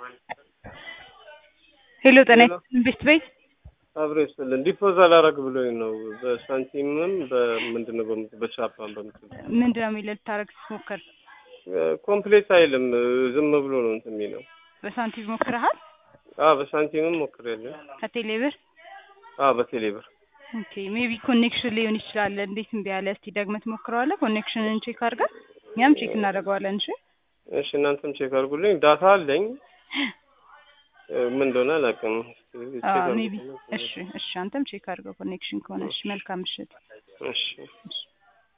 ሄሎ ጤና ሄሎ። ቤት ቤት አብሮ ይስጥልን። ዲፖዛል አረግ ብሎኝ ነው በሳንቲምም በምንድን ነው በምት- በቻፓም በምትል ምንድን ነው የሚለው ልታረግ ስትሞክር ኮምፕሌት አይልም ዝም ብሎ ነው እንትን የሚለው። በሳንቲም ሞክረሃል አ በሳንቲምም ሞክሬያለሁ። ከቴሌ ብር አ በቴሌ ብር ኦኬ ሜቢ ኮኔክሽን ሊሆን ይችላል እንዴት እምቢ አለ እስቲ ደግመህ ትሞክረዋለህ ኮኔክሽንን ቼክ አድርገን እኛም ቼክ እናደርገዋለን እሺ እሺ እናንተም ቼክ አድርጉልኝ። ዳታ አለኝ እ፣ ምን እንደሆነ አላውቅም። እስኪ ቼክ ሜቢ አድርጉልኝ። እሺ እሺ አንተም ቼክ አድርገው ኮኔክሽን ከሆነ እሺ መልካም ምሽት እሺ እሺ